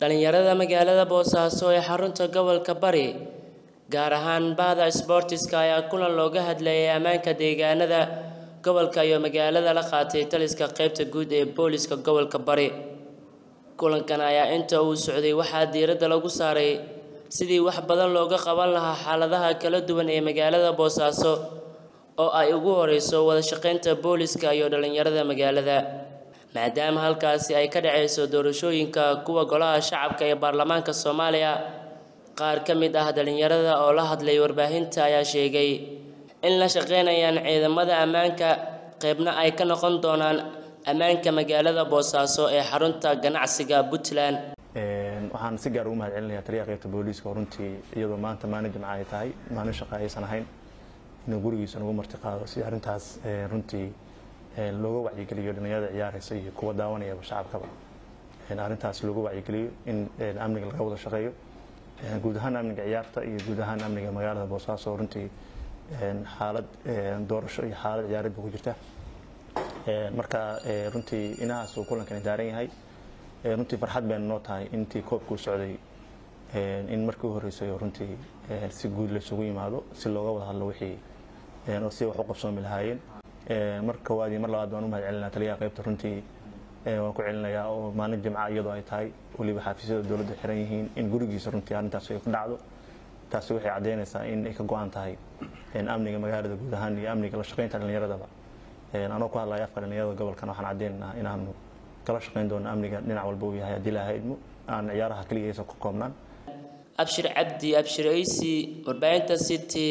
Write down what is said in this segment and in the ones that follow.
dhalinyarada magaalada boosaaso ee xarunta gobolka bari gaar ahaan bahda sboortiska ayaa kulan looga hadlayay ammaanka deegaanada gobolka iyo magaalada la qaatay taliska qaybta guud ee booliska gobolka bari kulankan ayaa inta uu socday waxaa diiradda lagu saaray sidii wax badan looga qaban lahaa xaaladaha kala duwan ee magaalada boosaaso oo ay ugu horeyso wada shaqeynta booliska iyo dhalinyarada magaalada maadaama halkaasi ay ka dhaceyso doorashooyinka kuwa golaha shacabka ee baarlamaanka soomaaliya qaar ka mid ah dhalinyarada oo la hadlay warbaahinta ayaa sheegay in la shaqeynayaan ciidamada ammaanka qeybna ay ka noqon doonaan ammaanka magaalada boosaaso ee xarunta ganacsiga puntland waxaan si gaar ugu mahad celinayaa taliyaha qaybta booliiska oo runtii iyadoo maanta maalin jimca ay tahay maalin shaqa aysan ahayn inuu gurigiisa nagu marti qaado si arrintaas runtii looga wacyigeliyo dhalinyarada ciyaaraysa iyo kuwa daawanayaba shacabkaba arrintaas looga wacyigeliyo in amniga laga wada shaqeeyo guud ahaan amniga ciyaarta iyo guud ahaan amniga magaalada boosaaso oo runtii xaalad doorasho iyo xaalad ciyaareed ba ku jirta marka runtii inahaas uu kulankani daaran yahay runtii farxad bayna noo tahay intii koobkuu socday in markii u horreysay oo runtii si guud laysugu yimaado si looga wada hadlo wixii oo si wax u qabsoomi lahaayeen mar koowaad iyo mar labaad baan u mahad celinaa taliyaha qaybta runtii waan ku celinayaa oo maalin jimca iyadoo ay tahay weliba xafiisyada dowladda xiran yihiin in gurigiisa runtii arrintaas ay ku dhacdo taasi waxay caddeynaysaa in ay ka go-an tahay amniga magaalada guud ahaan iyo amniga la shaqeynta dhallinyaradaba anoo ku hadlaya afka dhallinyarada gobolkan waxaan caddeynaynaa inaanu kala shaqeyn doono amniga dhinac walba uu yahay haddii laha idmo aan ciyaaraha keliya aysan ku koobnaan abshir cabdi abshir aysi warbaahinta city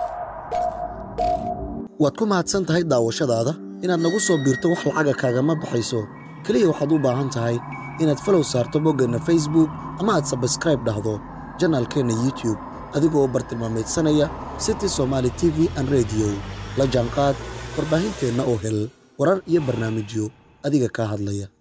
waad ku mahadsan tahay daawashadaada inaad nagu soo biirto wax lacaga kaagama baxayso keliya waxaad u baahan tahay inaad falow saarto boggeenna facebook ama aad sabskraib dhahdo janaalkeenna youtube adigoo bartilmaamaydsanaya city somaali t v an rediyo la jaanqaad warbaahinteenna oo hel warar iyo barnaamijyo adiga kaa hadlaya